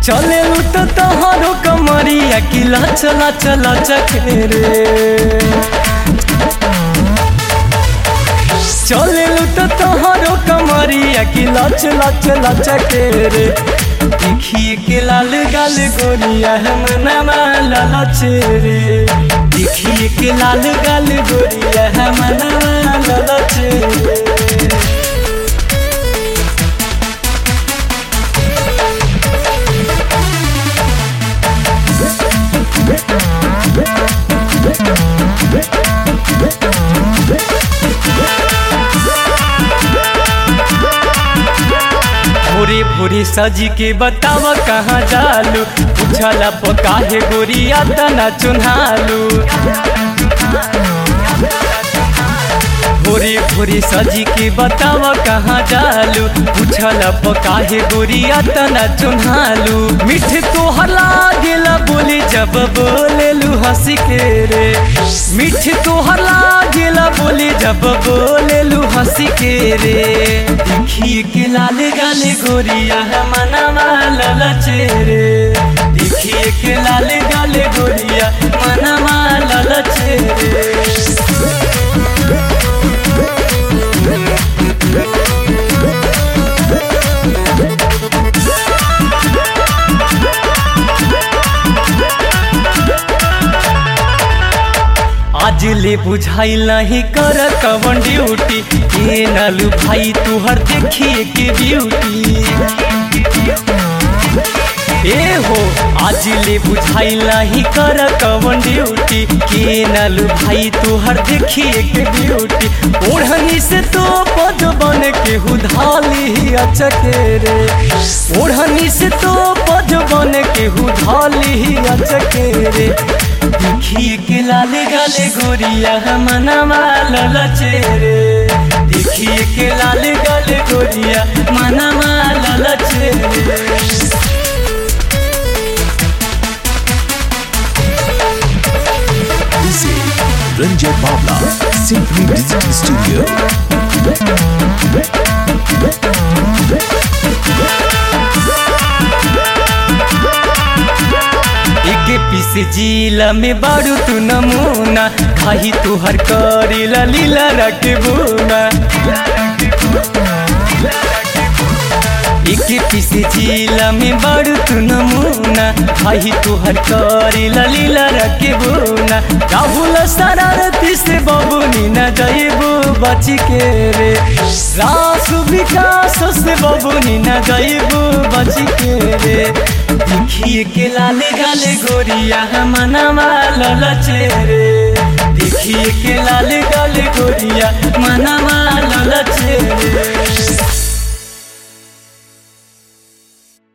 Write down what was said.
चले तो तोहरो कमरिया की लच लच लचक रे चले तो तोहरो कमरिया की लच लच लचक रे देखिए के लाल गाल गोरिया है मनमा ललच रे देखिए के लाल गाल गोरिया है मनमा ललच रे भोरे भोरे सजी के बताव कहाँ जालू पूछला पकाहे गोरिया तना चुन्हालू भोरे भोरे सजी के बताव कहाँ जालू पूछला पकाहे गोरिया तना चुन्हालू मिठ तोहर लागेला बोली जब बोलेलू हंस के रे मिठ तोहर लागेला बोली जब बोलेलू हंस के रे देखिए के लाल गाले गोरिया मनवा ललचे रे देखिए के लाल गाले गोरिया मनवा ललचे रे आज ले बुझाई नहीं कर कवन ड्यूटी ए नलू भाई तुहर देखिए के ब्यूटी ए हो आज ले बुझाई नहीं कर कवन ड्यूटी के नलू भाई तुहर देखिए के ब्यूटी ओढ़नी से तो पद बन के हुधाली अचके रे ओढ़नी से तो पद बन के हुधाली अचके रे देखिए के लाले गाले गोरिया मनवा ललचे रे देखिए के लाले गाले गोरिया मनवा ललचे रे This is Ranjay Bawla, Simply Digital Studio. एक पीस जिला में बारू तू नमूना खाही तू हर करी लीला रख बुना एक पीस जिला में बारू तू नमूना खाही तू हर करी लीला रख बुना राहुल शरारती से बबुनी न जइबू बच के रे रास विकास से बबुनी न जइबू बच के रे देखिए के लाले गाले गोरिया मनवा ललचे रे देखिए के लाले